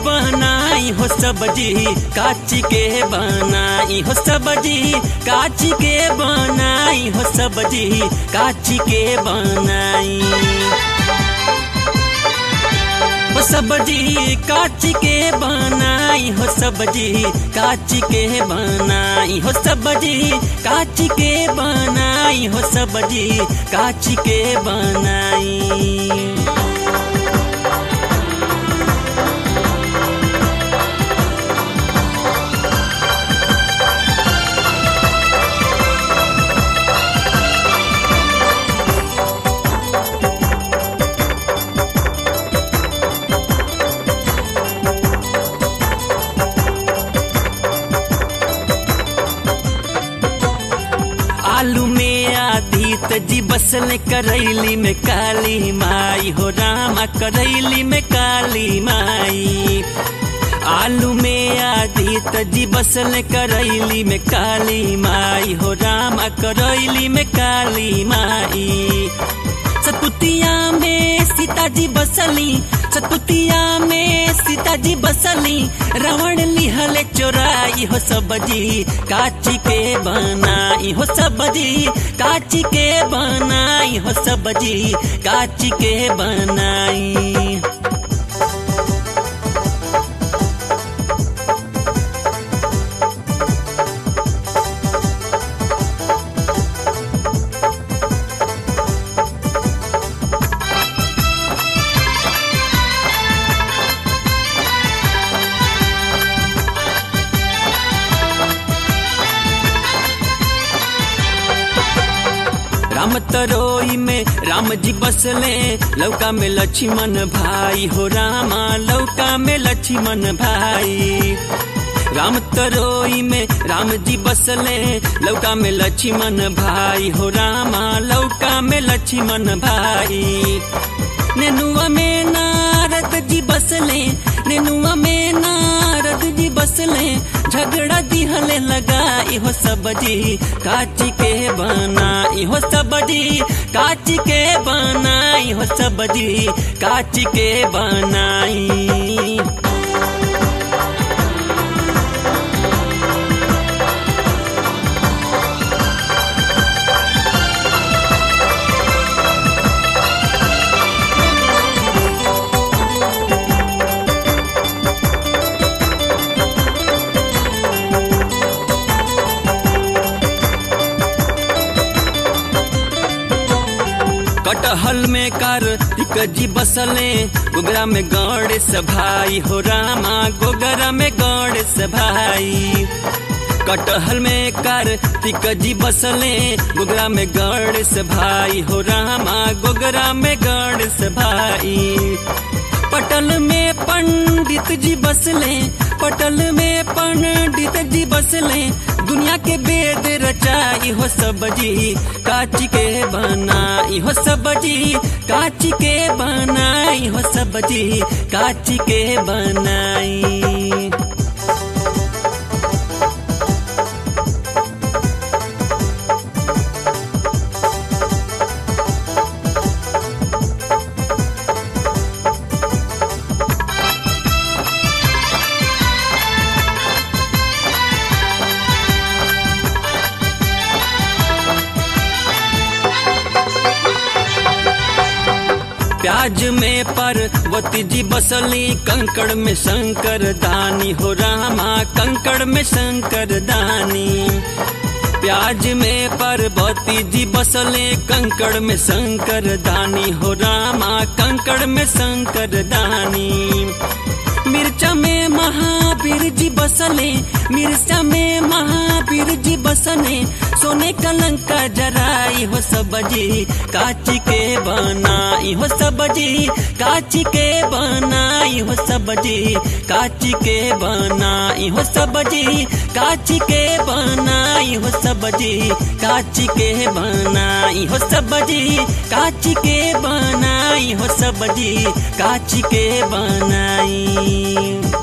बनाई हो सब्जी काची के बनाई हो सब्जी काची के बनाई हो सब्जी काची के बनाई हो सब्जी काची के बनाई हो सब्जी काची के बनाई हो सब्जी काची के बनाई हो सब्जी काची के बनाई आलू में आधी तजी बसल करैली में काली माई हो रामा करैली में काली माई आलू में आधी तजी बसल करैली में काली माई हो रामा करैली में काली माई सतपुतिया में सीताजी बसली सतपुतिया में सीताजी बसली रावण लिहले चोराई हो सब्जी काची के बनाई हो सब्जी काची के बनाई हो सब्जी काची के बनाई राम तरोई में राम जी बसले लौका में लक्ष्मण भाई हो रामा लौका में लक्ष्मण भाई राम तरोई में राम जी बसले लौका में लक्ष्मण भाई हो रामा लौका में लक्ष्मण भाई नेनुआ में नारद जी बसले नेनुआ में नारद जी बसले झगड़ा दिहले लगाई हो सब्जी काची के बनाई हो सब्जी काची के बनाई हो सब्जी काची के बनाई कटहल में कार्तिक जी बसले गोगरा में गणेश भाई हो रामा गोगरा में गणेश भाई कटहल में कार्तिक जी बसले गोगरा में गणेश भाई हो रामा गोगरा में गणेश भाई पटल में पंडित जी बसले पटल में पंडित जी बसले दुनिया के वेद रचाई हो सब्जी काची के बनाई हो सब्जी काची के बनाई हो सब्जी काची के बनाई प्याज में पार्वती जी बसली कंकड़ में शंकर दानी हो रामा कंकड़ में शंकर दानी प्याज में पार्वती जी बसले कंकड़ में शंकर दानी हो रामा कंकड़ में शंकर दानी मिर्चा में महावीर जी बसले मिर्चा में महावीर जी बसने सोने कलंका जराई हो सब्जी काची के बनाई हो सब्जी काची के बनाई हो सब्जी काची के बनाई हो सब्जी काची के बनाई हो सब्जी काची के बनाई हो सब्जी काची के बनाई हो सब्जी काची के बनाई